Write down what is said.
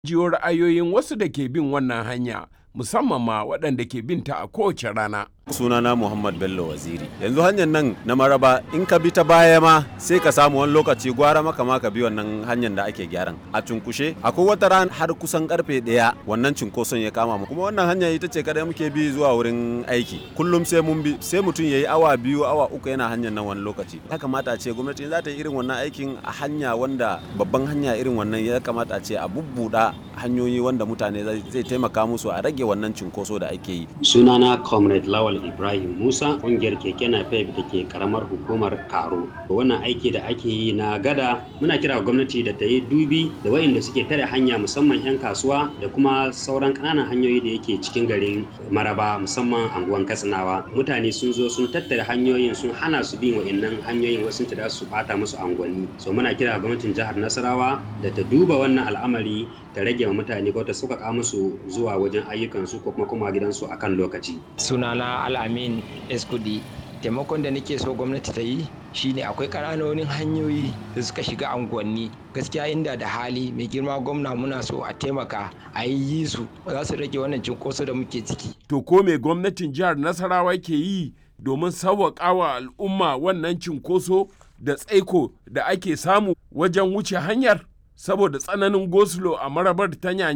jiyo ra'ayoyin wasu da ke bin wannan hanya musamman ma waɗanda ke binta a kowace rana. sunana muhammad bello waziri yanzu hanyar nan na maraba in ka bi ta baya ma sai ka samu wani lokaci gwara maka ma ka bi wannan hanyar da ake gyaran a cunkushe akwai wata ran har kusan karfe daya wannan cunkoson ya kama mu kuma wannan hanya ita ce kadai muke bi zuwa wurin aiki kullum sai mun bi sai mutum ya yi awa biyu awa uku yana hanyar nan wani lokaci ya kamata a ce gwamnati za ta yi irin wannan aikin a hanya wanda babban hanya irin wannan ya kamata a ce a bubbuda hanyoyi wanda mutane zai taimaka musu a rage wannan cunkoso da ake yi sunana comrade lawal Ibrahim Musa ƙungiyar keke napep da ke karamar hukumar Karo. Wannan aiki da ake yi na gada muna kira gwamnati da ta yi dubi da waɗanda suke tare hanya musamman 'yan kasuwa da kuma sauran ƙananan hanyoyi da yake cikin garin Maraba musamman anguwan Katsinawa. Mutane sun zo sun tattare hanyoyin sun hana su bin waɗannan hanyoyin wasu ta su bata musu angwani. So muna kira gwamnatin jihar Nasarawa da ta duba wannan al'amari ta rage wa mutane ko ta sauƙaƙa musu zuwa wajen ayyukansu ko kuma kuma gidansu akan lokaci. Sunana al'amin eskudi taimakon da nake so gwamnati ta yi shine akwai ƙananonin hanyoyi da suka shiga unguwanni gaskiya inda da hali mai girma gwamna muna so a taimaka a yi su za su rage wannan cinkoso da muke ciki to ko me gwamnatin jihar nasarawa ke yi domin sauwaƙa wa al'umma wannan cinkoso da tsaiko da ake samu wajen wuce hanyar saboda tsananin gosulo a marabar ta